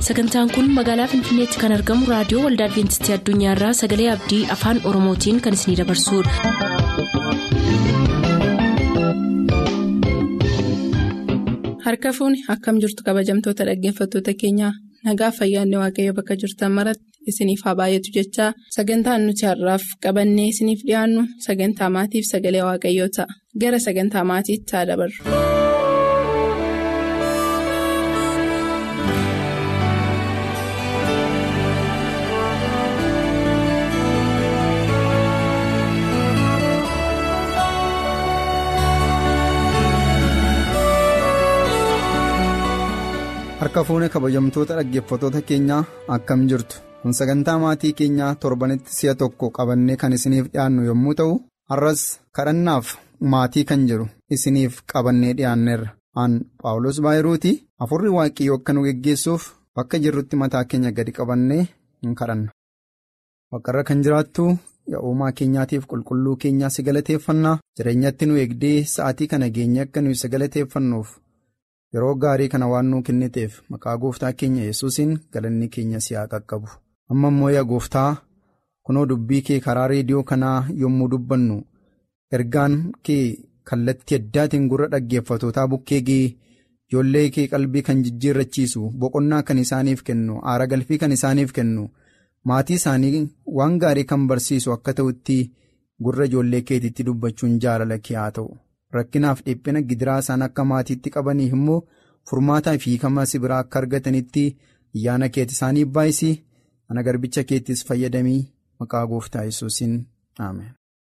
sagantaan kun magaalaa finfinneetti kan argamu raadiyoo waldaa adventistii addunyaarraa sagalee abdii afaan oromootiin kan isinidabarsudha. harka fuuni akkam jirtu kabajamtoota dhaggeeffattoota keenyaa nagaa fayyaanne waaqayyo bakka jirtan maratti isiniif haa baay'atu jechaa sagantaan nuti har'aaf qabannee isiniif dhiyaannu sagantaa maatiif sagalee waaqayyoo ta'a gara sagantaa maatiitti haa dabarru. harka fuune kabajamtoota dhaggeeffattoota keenyaa akkam jirtu kun sagantaa maatii keenyaa torbanitti si'a tokko qabannee kan isiniif dhiyaannu yommuu ta'u har'as kadhannaaf maatii kan jedhu isiniif qabannee dhiyaanneerra aan paawulos baayiruuti afurri waaqayyoo akka nu geggeessuuf bakka jirrutti mataa keenya gadi qabannee hin kadhanna waaqarra kan jiraattu yaa'umaa keenyaatiif qulqulluu keenyaa si galateeffannaa jireenyatti nu eegdee sa'aatii kana geenye akka nuyi si galateeffannuuf. yeroo gaarii kana waan nuu kenniteef maqaa gooftaa keenya yesuusiin galanni keenya si haa qaqqabu amma immoo yaa gooftaa kunoo dubbii kee karaa reediyoo kanaa yommuu dubbannu ergaan kee kallattii addaatiin gurra dhaggeeffatootaa bukkee gee ijoollee kee qalbii kan jijjiirrachiisu boqonnaa kan isaaniif kennu aara galfii kan isaaniif kennu maatii isaanii waan gaarii kan barsiisu akka ta'utti gurra ijoollee keetiitti dubbachuun jaalala kee haa ta'u. rakkinaaf dhiphina gidiraa isaan akka maatiitti qabaniif immoo furmaataa fi hiikama si biraa akka argatanitti ayyaana keeti isaaniif baay'isii ana garbicha keettis fayyadamii maqaa gooftaa yesuusiin aameen.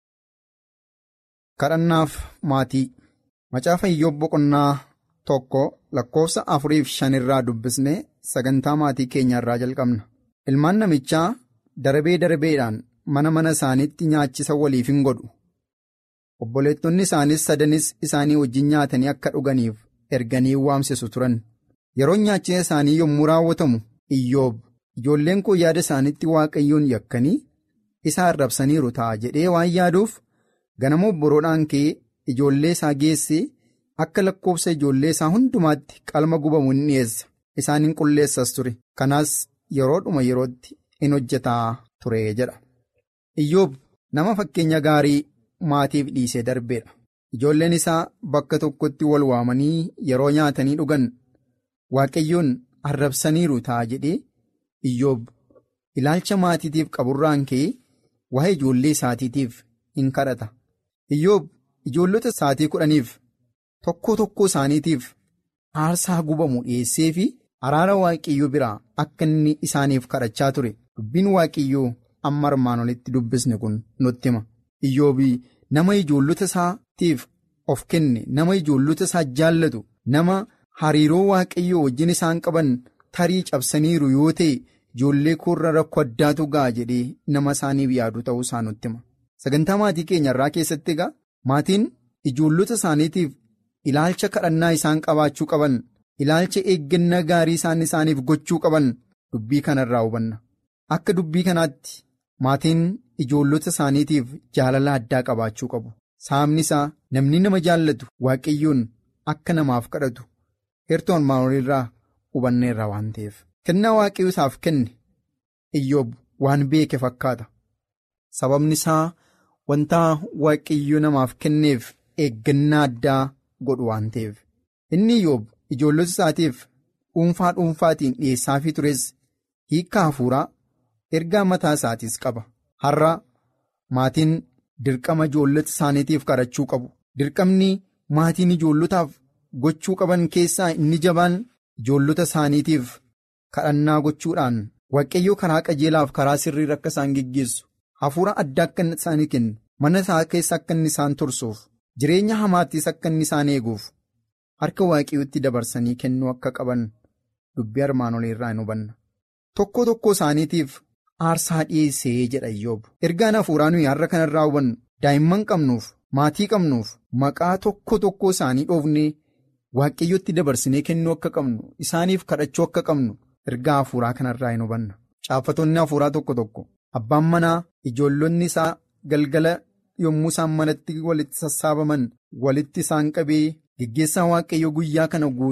kadhannaaf maatii macaafa iyyoob boqonnaa tokko lakkoofsa afuriif shanirraa dubbisnee sagantaa maatii keenya irraa jalqabna ilmaan namichaa darbee darbeedhaan mana mana isaaniitti nyaachisa waliif hin godhu. obboleettonni isaanis sadanis isaanii wajjin nyaatanii akka dhuganiif erganii waamsisu turan yeroo nyaachisa isaanii yommuu raawwatamu iyyoob ijoolleen koo yaada isaanitti waaqayyoon yakkanii isa arrabsaniiru ta'a jedhee waan yaaduuf ganama obboroodhaan kee ijoollee isaa geessee akka lakkoofsa ijoollee isaa hundumaatti qalma gubamu hin dhiyeessa isaan hin qulleessas ture kanaas yeroodhuma yerootti in hojjetaa ture jedha iyyoob nama fakkeenya gaarii. maatiif dhiisee darbeedha ijoolleen isaa bakka tokkotti wal waamanii yeroo nyaatanii dhugan waaqayyoon arrabsaniiru ta'a jedhee iyyoob ilaalcha maatiitiif qaburraan ka'ee waa'ee ijoollee isaatiitiif in kadhata iyyoob ijoollota isaatii kudhaniif tokko tokko isaaniitiif aarsaa gubamu dhiyeessee fi araara waaqayyoo biraa akka inni isaaniif kadhachaa ture dubbiin waaqayyoo amma armaan olitti dubbisne kun nutti hima iyyoobii. nama ijoollota isaatiif of kenne nama ijoollota isaa jaallatu nama hariiroo waaqayyoo wajjin isaan qaban tarii cabsaniiru yoo ta'e ijoollee koorra rakkoo addaatu ga'a jedhee nama isaaniif yaadu ta'uu isaa nutti hima sagantaa maatii keenya irraa keessatti egaa maatiin ijoollota isaaniitiif ilaalcha kadhannaa isaan qabaachuu qaban ilaalcha eeggannaa gaarii isaan isaaniif gochuu qaban dubbii kanarraa hubanna akka dubbii kanaatti maatiin. ijoollota isaaniitiif jaalala addaa qabaachuu qabu saamni isaa namni nama jaallatu waaqayyoon akka namaaf kadhatu heertoon maamulirraa hubanneerra waan ta'eef kennaa waaqayyoo isaaf kenne iyyoob waan beeke fakkaata sababni isaa wanta waaqayyoo namaaf kenneef eeggannaa addaa godhu waan ta'eef inni iyyoob ijoollota isaatiif dhuunfaa dhuunfaatiin dhiyeessaafii tures hiikkaa hafuuraa ergaa mataa isaatiis qaba. har'a maatiin dirqama ijoollota isaaniitiif kadhachuu qabu dirqamni maatiin ijoollotaaf gochuu qaban keessaa inni jabaan ijoollota isaaniitiif kadhannaa gochuudhaan waaqayyoo karaa qajeelaaf karaa sirrii akka isaan geggeessu hafuura addaa akka isaanii kennu mana isaa keessa akka inni isaan tursuuf jireenya hamaattis akka inni isaan eeguuf harka waaqayyootti dabarsanii kennuu akka qaban dubbii armaan oliirraa hin hubanna tokko tokko isaaniitiif. aarsaa dhiyeessee jedha iyyoob ergaan hafuuraa nuyi har'a kanarraa hubannu daa'imman qabnuuf maatii qabnuuf maqaa tokko tokko isaanii dhoofnee waaqayyotti dabarsinee kennuu akka qabnu isaaniif kadhachuu akka qabnu ergaa hafuuraa kanarraa hin hubanna caaffatonni hafuuraa tokko tokko abbaan manaa ijoollonni isaa galgala yommuu isaan manatti walitti sassaabaman walitti isaan qabee geggeessaa waaqayyo guyyaa kana guutuu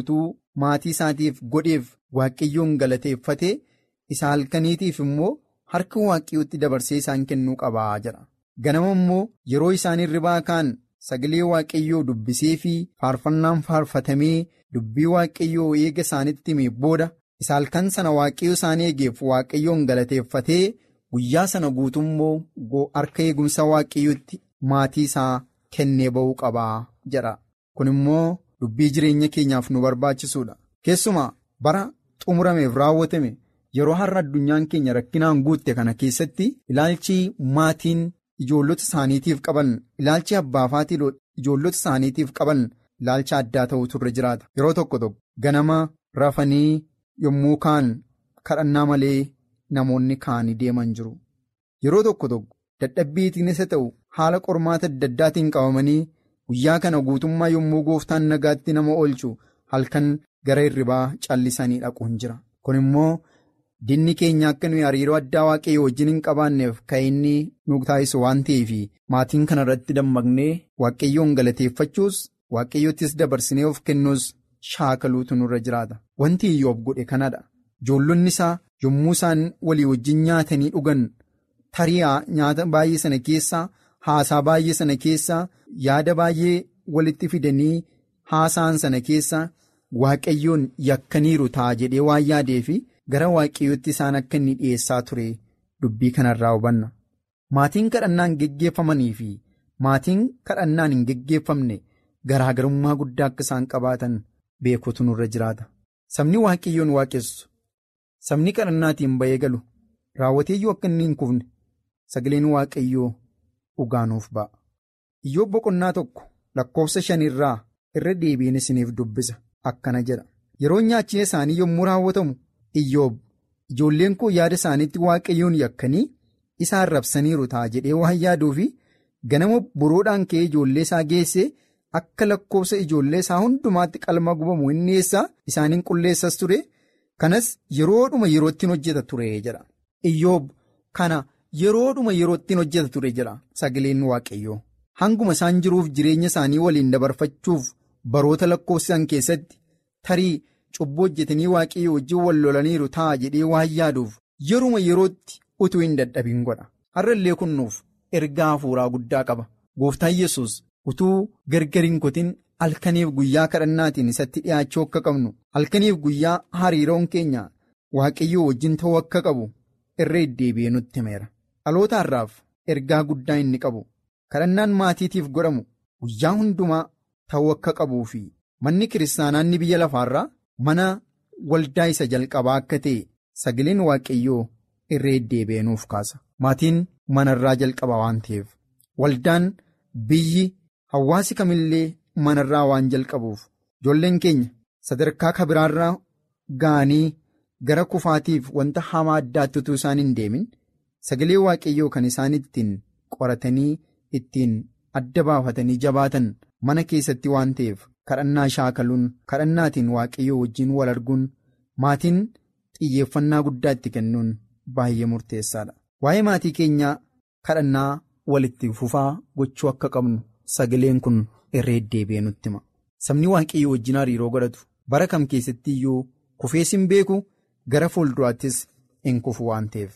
maatii isaatiif godheef waaqayyoon galateeffatee isa halkaniitiif immoo harka waaqayyootti dabarsee isaan kennuu qabaa jedha. Ganama immoo yeroo isaan hirribaa kaan sagalee waaqayyoo dubbisee fi faarfannaan faarfatamee dubbii waaqayyoo eega isaanitti himee booda isa halkan sana waaqayyo isaan eegeef waaqayyoon galateeffatee guyyaa sana guutummoo harka eegumsa waaqayyootti maatii isaa kennee ba'uu qabaa jedha. Kun immoo dubbii jireenya keenyaaf nu barbaachisuudha. Keessumaa bara xumurameef raawwatame yeroo har'a addunyaan keenya rakkinaan guutte kana keessatti ilaalchi maatiin ijoollota isaaniitiif qaban ilaalchi abbaafaatii ijoollota isaaniitiif qaban ilaalcha addaa ta'utu irra jiraata. Yeroo tokko tokko ganama rafanii yommuu kaan kadhannaa malee namoonni kaanii deeman jiru. Yeroo tokko tokko dadhabbiitiin isa ta'u haala qormaata adda addaatiin qabamanii guyyaa kana guutummaa yommuu gooftaan nagaatti nama oolchu halkan gara hirribaa callisanii dhaquun jira. Kun immoo dinni keenya akka nuyi hariiroo addaa waaqayyoo wajjin hin qabaanneef kan inni nu taasisu waan ta'eef maatiin kana irratti dammaqnee waaqayyoon galateeffachuus waaqayyoottis dabarsinee of kennuus shaakaluutu nurra jiraata. Wanti iyyoob godhe kanadha. Ijoollonni isaa yommuu isaan walii wajjin nyaatanii dhugan tarii nyaata baay'ee sana keessaa haasaa baay'ee sana keessaa yaada baay'ee walitti fidanii haasaan sana keessaa waaqayyoon yakkaniiru ta'a jedhee waan yaadee fi gara waaqayyootti isaan akka inni dhiyeessaa ture dubbii kanarraa hubanna. Maatiin kadhannaan geggeeffamanii fi maatiin kadhannaan hin geggeeffamne garaagarummaa guddaa akka isaan qabaatan beekuutu nurra jiraata. Sabni waaqayyoon waaqessu sabni kadhannaatiin ba'ee galu raawwateeyyuu akka inni hin kufne sagaleen waaqayyoo dhugaanuuf ba'a. Iyyoob boqonnaa tokko lakkoofsa shanirraa irra deebiin isiniif dubbisa akkana jedha. Yeroo nyaachina isaanii yommuu raawwatamu Iyyoob ijoolleen koo yaada isaaniitti waaqayyoon yakkanii isa arrabsaniiru ta'a jedhee waan yaaduu fi ganama boroodhaan ka'ee ijoollee isaa geessee akka lakkoofsa ijoollee isaa hundumaatti qalma gubamu inni eessaa isaaniin qulleessas ture kanas yeroodhuma yeroottiin hojjeta ture jedha. Iyyoob kana yeroodhuma yeroottiin hojjeta ture jedha sagaleen waaqayyoo. Hanguma isaan jiruuf jireenya isaanii waliin dabarfachuuf baroota lakkoofsisan keessatti tarii cubbuu hojjetanii waaqayyoo wajjin wal lolaniiru ta'a jedhee waan yaaduuf yeruma yerootti utuu hin dadhabin godha. Har'a illee kunnuuf ergaa hafuuraa guddaa qaba. Gooftaan Yesuus utuu gargar hin kutin halkaniif guyyaa kadhannaatiin isatti dhiyaachuu akka qabnu halkaniif guyyaa hariiroon keenya waaqayyoo wajjin ta'uu akka qabu irra deddeebi'ee nutti himeera. Dhaloota har'aaf ergaa guddaa inni qabu. kadhannaan maatiitiif godhamu guyyaa hundumaa ta'uu akka qabuu fi manni kiristaanaanni biyya lafaarraa mana waldaa isa jalqabaa akka ta'e sagaleen waaqayyoo irra deddeebi'ee nuuf kaasa. Maatiin manarraa jalqaba waan ta'eef waldaan biyyi hawaasi kamillee manarraa waan jalqabuuf ijoolleen keenya sadarkaa kabiraarraa ga'anii gara kufaatiif wanta hamaa addaatti utuu isaan hin deemin sagalee waaqayyoo kan isaan ittiin qoratanii. ittiin adda baafatanii jabaatan mana keessatti waan ta'eef kadhannaa shaakaluun kadhannaatiin waaqayyoo wajjin wal arguun maatiin xiyyeeffannaa guddaa itti kennuun baay'ee murteessaadha. Waa'ee maatii keenyaa kadhannaa walitti fufaa gochuu akka qabnu sagaleen kun irra deddeebi'ee nutti hima. Sabni waaqayyoo wajjin hariiroo godhatu bara kam keessatti iyyuu kufees hin beeku gara fuulduraattis hin kufu waan ta'eef.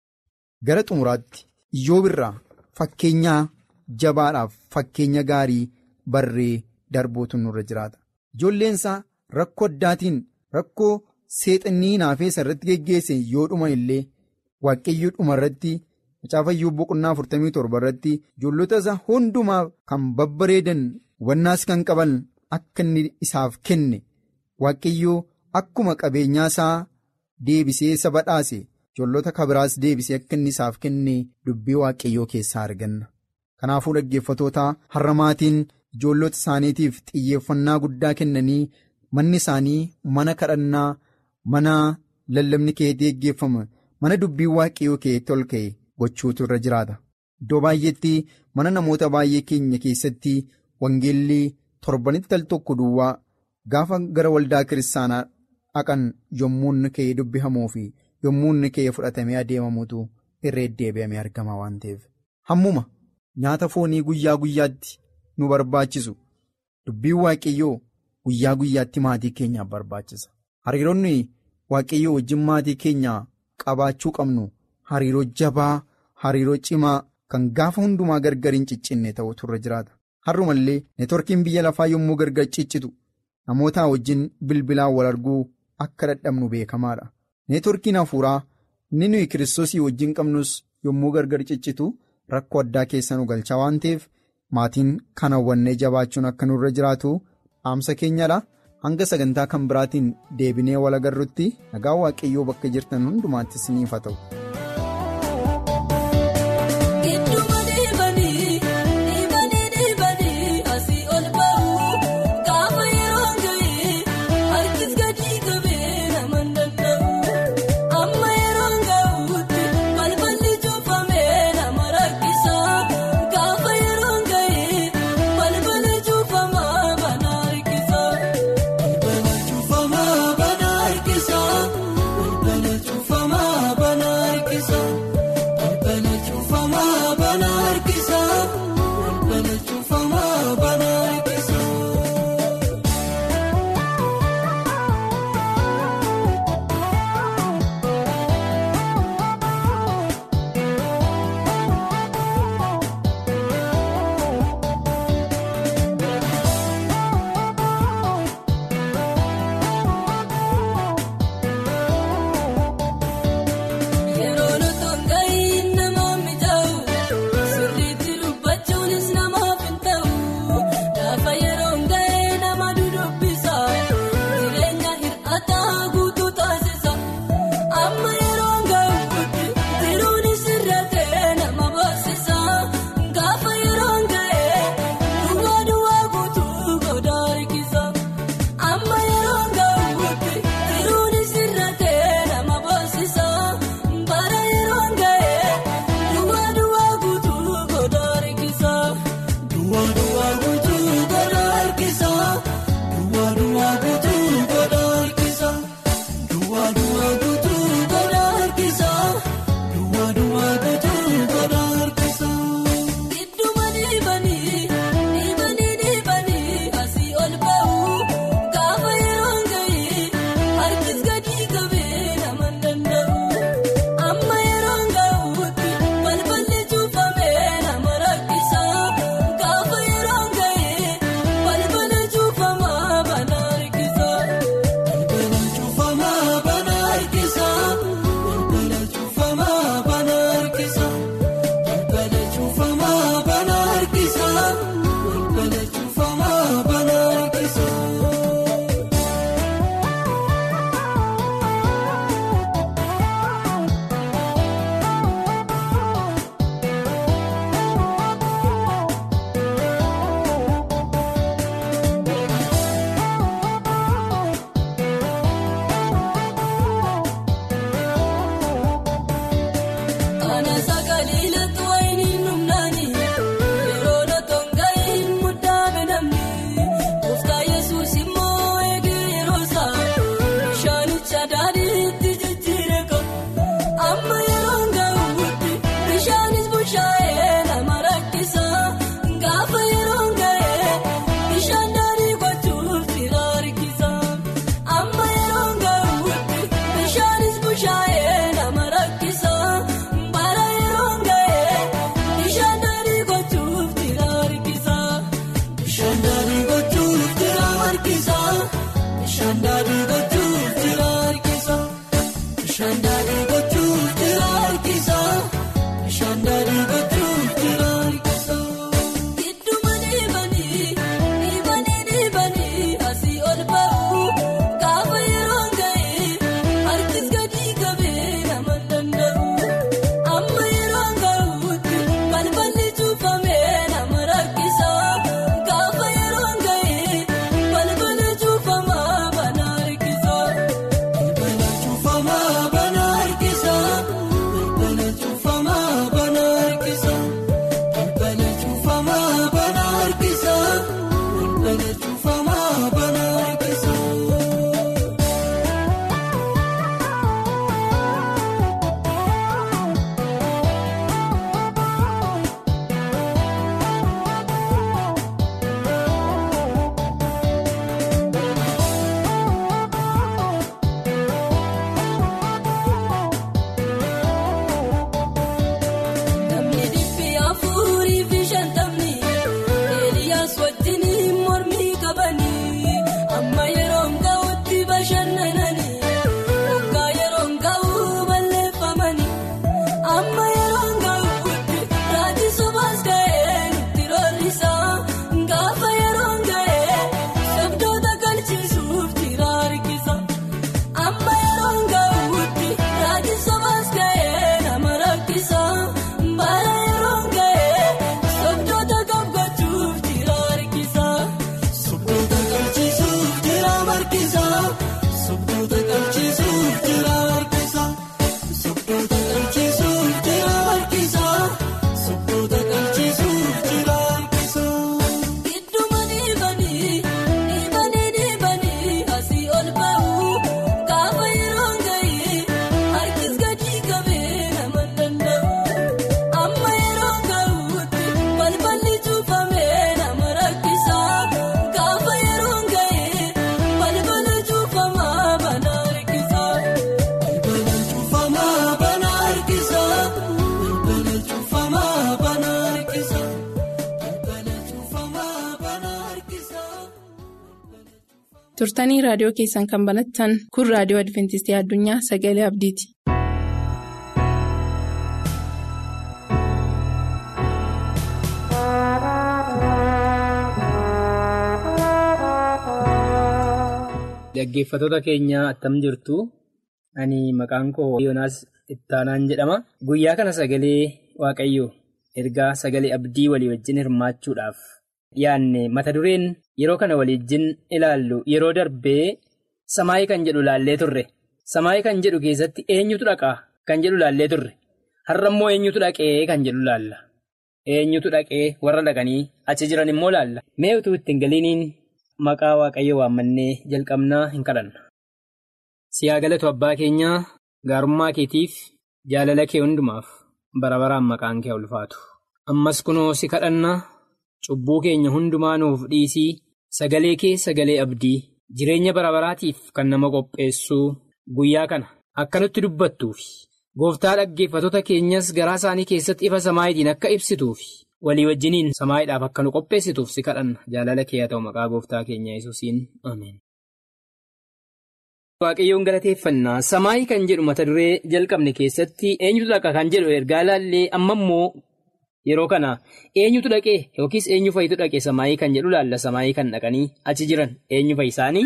Gara xumuraatti iyyoob irraa fakkeenyaa. jabaadhaaf fakkeenya gaarii barree darbuutu nurra jiraata. Ijoolleen isaa rakkoo addaatiin rakkoo seexannii hinaafeessa irratti geggeesse yoo dhuman illee waaqayyoo dhuma irratti macaafa iyyoob boqonnaa 47 irratti ijoollota isaa hundumaa kan babbareedan hubannaas kan qaban akka inni isaaf kenne waaqayyoo akkuma qabeenyaa isaa deebisee isa badhaase ijoollota kabiraas deebisee akka inni isaaf kenne dubbii waaqayyoo keessaa arganna. Kanaafuu dhaggeeffatoota har'a maatiin ijoollota isaaniitiif xiyyeeffannaa guddaa kennanii manni isaanii mana kadhannaa mana lallabni keetti geggeeffama mana dubbiin waaqayyoo keetti ol ka'e gochuutu irra jiraata. Iddoo baay'eetti mana namoota baay'ee keenya keessatti wangeelli torbanitti al tokko duwwaa gaafa gara waldaa kiristaanaa dhaqan yommuu inni ka'ee dubbihamuu fi yommuu inni ka'ee fudhatamee adeemamutu irra deddeebi'amee argama waan ta'eef. Hammuma. Nyaata foonii guyyaa guyyaatti nu barbaachisu dubbiin waaqayyoo guyyaa guyyaatti maatii keenyaaf barbaachisa. Hariiroonni waaqayyoo wajjin maatii keenya qabaachuu qabnu hariiroo jabaa, hariiroo cimaa kan gaafa hundumaa gargar hin ciccinne ta'utu irra jiraata. Har'umallee neetworkiin biyya lafaa yommuu gargar ciccitu namoota wajjin bilbilaan wal arguu akka dadhabnu beekamaadha. Neetworkiin hafuuraa inni nuyi kiristoosii wajjin qabnus yommuu gargar ciccitu rakkoo addaa keessa nu galcha waan ta'eef maatiin kan hawwannee jabaachuun akka nurra jiraatu dhaamsa keenyadha. Hanga sagantaa kan biraatiin deebinee wal agarrutti nagaa waaqayyoo bakka jirtan hundumaatti isiniif haa ta'u. Bana turtanii raadiyoo keessan kan banattan kun raadiyoo adventistii addunyaa sagalee abdiiti. Dhaggeeffattoota keenya attam jirtu ani maqaan koo Yoonaas Ittaanaan jedhama. Guyyaa kana sagalee Waaqayyoo ergaa sagalee abdii walii wajjin hirmaachuudhaaf dhiyaanne mata dureen yeroo kana waliijjin ilaallu yeroo darbee samaayii kan jedhu laallee turre. Samaayii kan jedhu keessatti eenyutu dhaqaa kan jedhu laallee turre. Har'a immoo eenyutu dhaqee kan jedhu laalla. Eenyutu dhaqee warra dhaqanii achi jiran immoo laalla. Mee utuu ittiin galiiniin maqaa waaqayyo waammannee jalqabnaa hin kadhanna. Siyaa galatu abbaa keenyaa gaarummaa keetiif jaalala kee hundumaaf bara baraan maqaan kee ulfaatu. Ammas kunoo si kadhanna cubbuu keenya hundumaa nuuf dhiisii sagalee kee sagalee abdii jireenya bara baraatiif kan nama qopheessuu guyyaa kana akka nutti dubbattuufi gooftaa dhaggeeffattoota keenyas garaa isaanii keessatti ifa samaayitiin akka ibsituufi. walii wajjiniin samaayiidhaaf akka nu qopheessituuf si kadhanna jaalala kee haa ta'u maqaa gooftaa keenya yesuusiin ameen. Waaqayyoon galateeffannaa samaayii kan jedhu mata duree jalqabne keessatti eenyutu dhaqa kan jedhu ergaa laallee amma immoo yeroo kana eenyutu dhaqee yookiis eenyu fa'itu dhaqe samaayii kan jedhu laalla samaayii kan dhaqanii achi jiran eenyu fa'i isaanii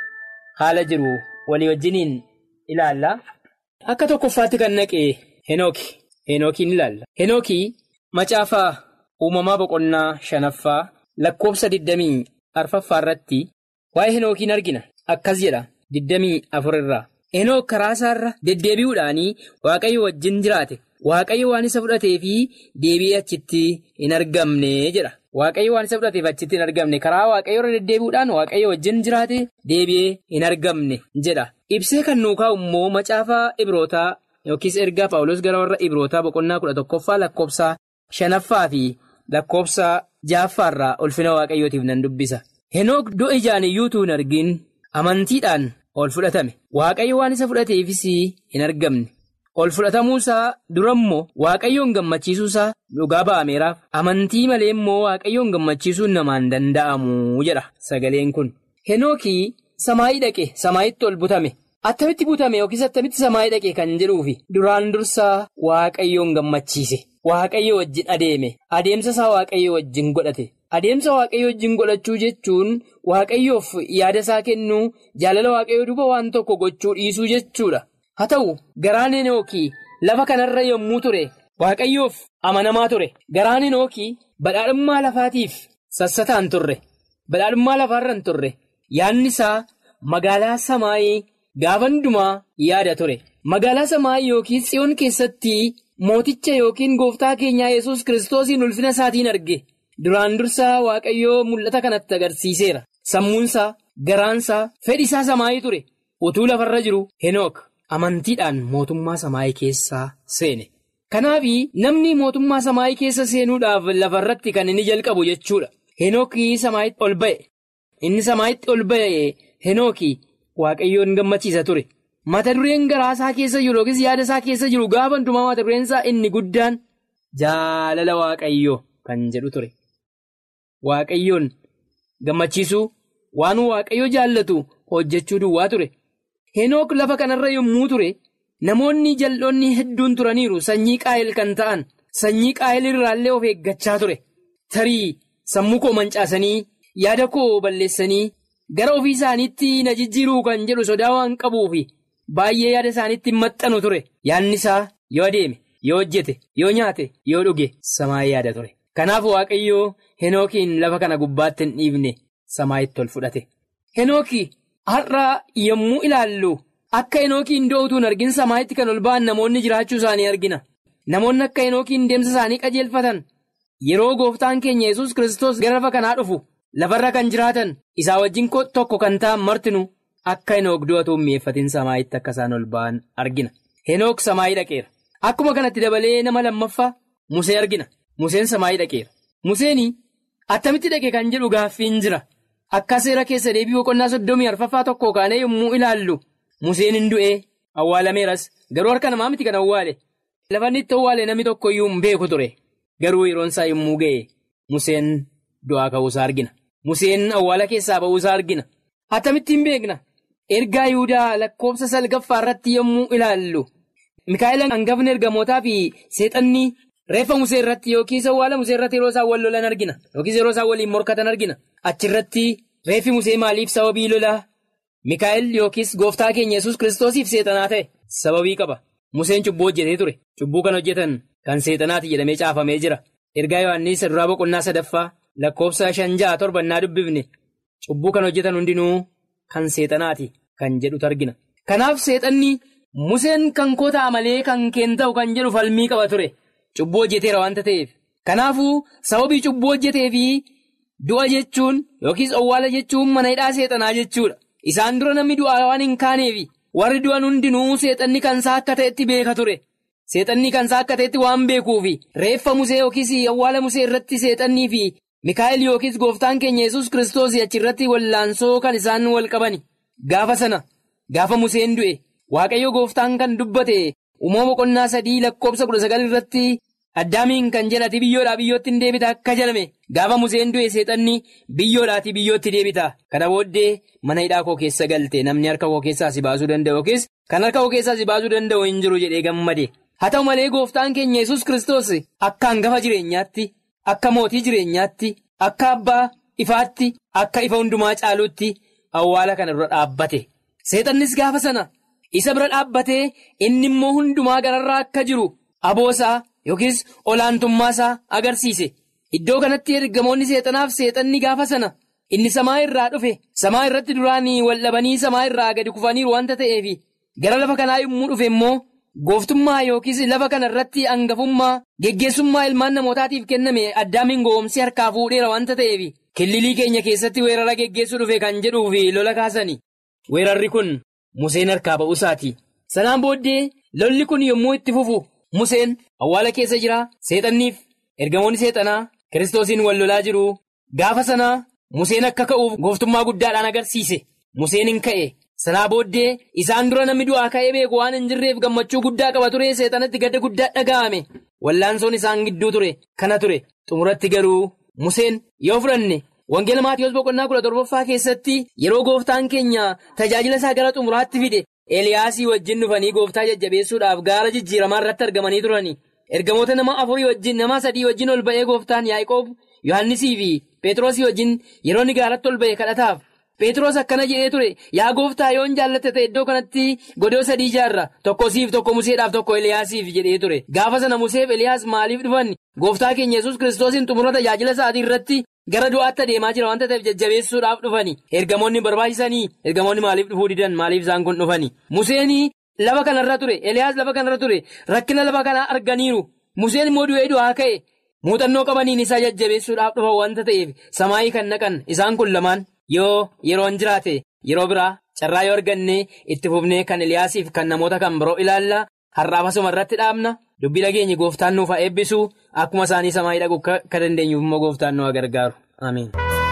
haala jiru walii wajjiniin ilaalla. Akka tokkoffaatti kan dhaqe Henooki Henookiin ilaalla. Henookii macaafaa. Uumamaa boqonnaa shanaffaa lakkoofsa digdamii arfaffaa irratti waa'ee henookiin argina akkas jedha digdamii afur irraa henook karaa isaarra deddeebi'uudhaanii waaqayyo wajjin jiraate waaqayyo waan isa fudhatee fi deebi'ee achitti hin argamne jedha waaqayyo waan isa fudhateef achitti hin argamne karaa waaqayyo irra deddeebi'uudhaan waaqayyo wajjin jiraate deebi'ee hin argamne jedha ibsee kan nuu kaa'u immoo macaafaa ibrootaa yookiis ergaa paawulos gara warra ibrootaa boqonnaa kudha tokkoffaa lakkoofsa shanaffaa fi. Lakkoofsa ja'affaarraa ulfina waaqayyootiif nan dubbisa. Henook du'a ijaan iyyuu utuu hin argin amantiidhaan ol fudhatame. Waaqayyo waan isa fudhateefis hin argamne. Ol fudhatamuusaa durammoo waaqayyoon gammachiisuusaa dhugaa ba'ameeraaf. Amantii malee immoo waaqayyoon gammachiisuun namaan danda'amu jedha sagaleen kun. Henookii samaayii dhaqe samaayitti ol butame. Attamitti butame yookiis attamitti samaayii dhaqe kan jedhuufi duraan dursaa waaqayyoon gammachiise. Waaqayyo wajjin adeeme adeemsa isaa waaqayyo wajjin godhate adeemsa waaqayyo wajjin godhachuu jechuun waaqayyoof yaada isaa kennuu jaalala waaqayyo duuba waan tokko gochuu dhiisuu jechuudha haa ta'u garaan henookii lafa kanarra yommuu ture waaqayyoof amanamaa ture garaan henookii badhaadhummaa lafaatiif sassataan turre badhaadhummaa lafaarra hin turre yaadni isaa magaalaa samaayii gaafa hundumaa yaada ture magaalaa samaayii yookiin tsiyoon keessatti. Mooticha yookiin gooftaa keenyaa yesus kiristoosiin ulfina isaatiin arge duraan dursaa waaqayyoo mul'ata kanatti agarsiiseera sammuunsaa garaansaa fedhi isaa samaayii ture utuu lafarra jiru henook amantiidhaan mootummaa samaayii keessaa seene kanaaf namni mootummaa samaayii keessa seenuudhaaf lafarratti kan inni jalqabu jechuudha henookii samaayitti ol ba'e inni samaayitti ol ba'e henookii waaqayyoon gammachiisa ture. mata dureen garaa isaa keessa jiru yookiis yaada isaa keessa jiru gaafa hundumaa mata dureen isaa inni guddaan jaalala waaqayyoo kan jedhu ture. Waaqayyoon gammachiisuu waan waaqayyo jaallatu hojjechuu duwwaa ture. Henook lafa kanarra yommuu ture namoonni jal'oonni hedduun turaniiru sanyii qaa'el kan ta'an sanyii qaa'el irraallee of eeggachaa ture. Tarii sammuu koo mancaasanii yaada koo balleessanii gara ofii isaaniitti na jijjiiruu kan jedhu sodaa waan qabuufi. Baay'ee yaada isaaniitti hin maxxanu ture yaadni isaa yoo adeeme yoo hojjete yoo nyaate yoo dhuge samaayii yaada ture kanaaf waaqayyoo henookiin lafa kana gubbaatti hin dhiifne samaayitti ol fudhate. Henookii har'a yommuu ilaallu akka henookiin dootuu hin argin samaayitti kan ol ba'an namoonni jiraachuu isaanii argina namoonni akka henookiin deemsa isaanii qajeelfatan yeroo gooftaan keenya yesus kiristoos gara lafa kanaa dhufu lafarra kan jiraatan isaa wajjin tokko kan ta'an martinu. Akka henook du'atu mi'eeffatiin samaayitti akka isaan ol ba'an argina. Henook samaayii dhaqeera. Akkuma kanatti dabalee nama lammaffaa Musee argina. Museen samaayii dhaqeera. Museen attamitti dhaqe kan jedhu gaaffiin jira. Akka seera keessa deebii boqonnaa soddomii arfaffaa tokko kaanee yommuu ilaallu Museen hin du'ee awwaalameeras garuu harka namaa miti kan awwaale. Lafa inni itti awwaale namni tokko iyyuu hin beeku ture. Garuu yeroon isaa yommuu ga'e Museen du'aa ka'uusaa argina. Museen awwaala keessaa ba'uusaa argina. Atamittiin beekna ergaa Yihudaa lakkoofsa salgaffaa irratti yommuu ilaallu Mikaa'el hangafni ergamootaa fi seexanni reeffa musee irratti yookiis awwaala musee irratti yeroo isaan wal lolan argina yookiis yeroo isaan waliin morkatan argina achirratti reeffi musee maaliif sababii lolaa Mikaa'el yookiis gooftaa keenya yesus kiristoosiif seexanaa ta'e sababii qaba museen cubbuu hojjetee ture cubbuu kan hojjetan kan seexanaati jedhamee caafamee jira ergaa yohannis duraa boqonnaa sadaffaa lakkoofsa shan ja'a torbannaa dubbifne cubbuu kan hojjetan hundinuu kan seexanaati kan jedhutu argina kanaaf seexanni museen kan koo ta'a malee kan keen ta'u kan jedhu falmii qaba ture cubbuu hojjeteera waanta ta'eef kanaafuu sababii cubbuu hojjetee fi du'a jechuun yookiis owwaala jechuun mana hidhaa seexanaa jechuudha isaan dura namni du'aa waan hin kaaneefi warri du'an hundinuu seexanni kansaa akka ta'etti beeka ture seexanni kansaa akka ta'etti waan beekuufi reeffa musee yookiis awwaala musee irratti seexannii fi mikaa'el yookiis gooftaan keenya yesus kiristoos achirratti wallaansoo kan isaan wal qabani gaafa sana gaafa museen du'e waaqayyo gooftaan kan dubbate uumama boqonnaa sadii lakkoofsa kudha sagal irratti addaamiin kan jedhati biyyoodhaa biyyootti hin deebita akka jedhame gaafa museen du'e seexanni biyyoodhaati biyyootti deebita kana booddee mana hidhaa koo keessa galte namni harka koo keessaa si baasuu danda'u yookiis kan harka koo keessaa si baasuu danda'u hin jiru jedhee gammade haa ta'u malee gooftaan keenya yesus kiristoos akka hangafa jireenyaatti akka mootii jireenyaatti akka abbaa ifaatti akka ifa hundumaa caaluutti awwaala kana dura dhaabbate seexannis gaafa sana isa bira dhaabbatee inni immoo hundumaa gararraa akka jiru aboosaa yookiis olaantummaasaa agarsiise iddoo kanatti ergamoonni seexanaaf seexanni gaafa sana inni samaa irraa dhufe samaa irratti duraanii waldhabanii samaa irraa gadi kufaniiru wanta ta'eef gara lafa kanaa yommuu dhufe immoo gooftummaa yookiis lafa kana irratti hangafummaa geggeessummaa ilmaan namootaatiif kenname addaamiin goomsi harkaa fuudheera wanta ta'eef killilii keenya keessatti weerara geggeessuu dhufe kan jedhuuf lola kaasani weerarri kun museen harkaa ba'uusaati sanaan booddee lolli kun yommuu itti fufu museen awwaala keessa jira seexanniif ergamoonni seexanaa kiristoosiin wal lolaa jiru gaafa sanaa museen akka ka'uuf gooftummaa guddaadhaan agarsiise museen hin ka'e sanaa booddee isaan dura namni du'aa ka'ee beeku waan hin jirreef gammachuu guddaa qaba ture seexanatti gadda guddaa dhaga'ame wallaansoon isaan gidduu ture kana ture xumuratti garuu museen yoo fudhanne wangeela maatiyoos boqonnaa kudha torbaffaa keessatti yeroo gooftaan keenya tajaajila isaa gara xumuraatti fide eliyaasii wajjin dhufanii gooftaa jajjabeessuudhaaf gaara jijjiiramaa irratti argamanii turani ergamoota nama afurii wajjin nama sadii wajjin ol ba'ee gooftaan yaaqoob yohannisii fi Pheexroosii wajjin yeroo inni gaaratti ol ba'e kadhataaf Pheexroos akkana jedhee ture yaa gooftaa yoon jaallatte ta'e iddoo kanatti godoo sadii ijaarra tokko siif tokko museedhaaf tokko eliyaasiif jedhee ture gaafa sana museef eliyaas maaliif dhufan gooftaa keenya yesus kiristoosiin xumura tajaajila isaatii irratti gara du'aatti adeemaa jira wanta ta'eef jajjabeessuudhaaf dhufani ergamoonni barbaachisanii ergamoonni maaliif dhufuu didan maaliif isaan kun dhufani museenii lafa kanarra ture eliyaas lafa kanarra ture rakkina lafa kanaa arganiiru museen immoo du'ee du'aa ka'e muuxannoo qabaniin isaa jajjabeessuudhaaf dhufa wanta ta'eef samaayii kan naqan isaan kun lamaan yoo yeroon jiraate yeroo biraa carraa yoo arganne itti fufnee kan eliyaasiif kan namoota kan biroo ilaalla har'aaf asuma irratti dhaabna dubbii dhageenye gooftaan nuuf haa eebbisu akkuma isaanii samaayii dhaquu akka dandeenyuuf immoo gooftaan nu haa gargaaru ameen.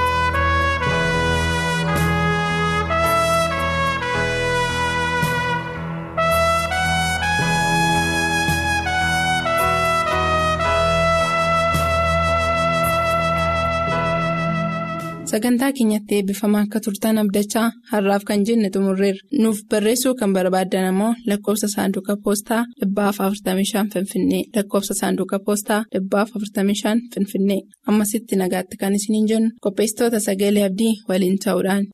sagantaa keenyatti eebbifamaa akka turtan abdachaa har'aaf kan jenne xumurreerra nuuf barreessuu kan barbaaddan ammoo lakkoofsa saanduqa poostaa dhibbaaf 45 finfinnee lakkoofsa saanduqa poostaa dhibbaaf 45 finfinnee ammasitti nagaatti kan isiniin jennu qopheessitoota sagalee abdii waliin ta'uudhaan.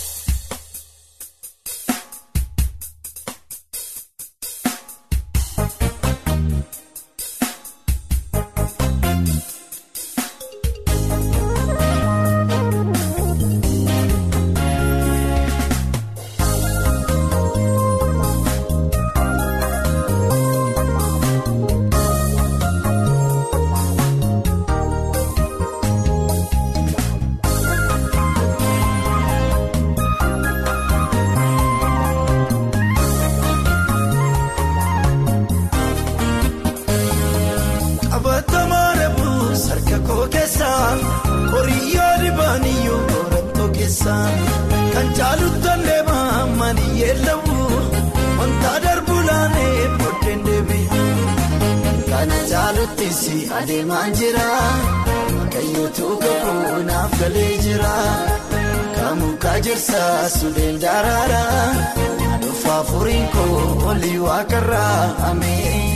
Kan caaluttan deemaa mali yeelamu wanta darbulaanee booddeen deebi'a. Kana caalutti si adeemaa jira. Kayyootu kakuu naaf galee jira. Kamuka jirsa sudeen daraara dhufa furiin koo olii waaqarraa amee.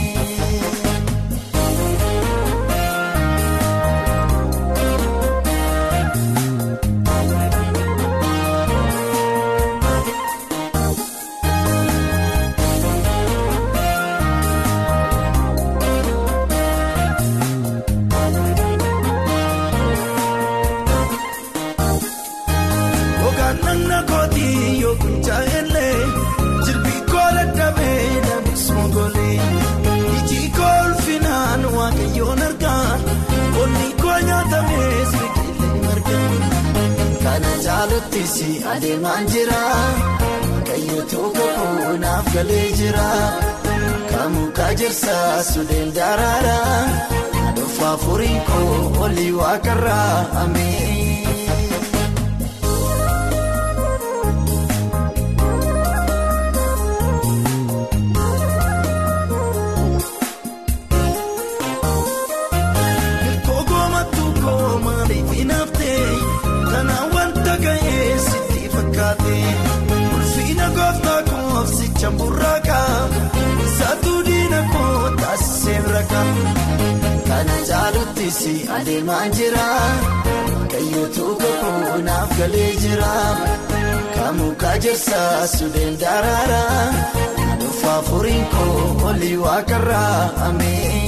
Si adeemaan jira kayyootuu kakuu naaf galee jira kamuka jirsa sudeen daraara dhufa furiin koo olii waaqarraa amee. Ulfiina gooftaa koofsicha murraakaa saatuu diina koo taasisee birakaa kana caalutti si adeemaan jira kayyootuu kakuu naaf galee jira kamuka jirsa sudeen daraara dhufa furiin koo olii waaqarraa amee.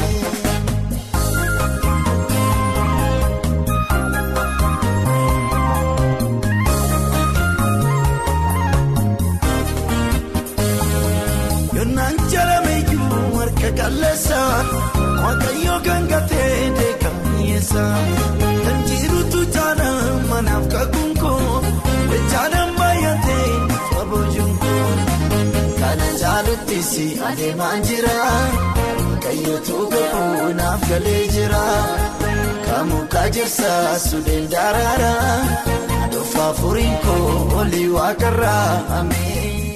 Waaqayyoo kan gatee deekamiyesa kan jirutu jaana manaaf kakuun koo jaanaan baay'atee faboojuun koo kana jaalutti si adeemaan jira kayyootuu kakuu naaf galee jira kamuka jirsa sudeen daraara dhufa furiin koo olii waaqarraa amee.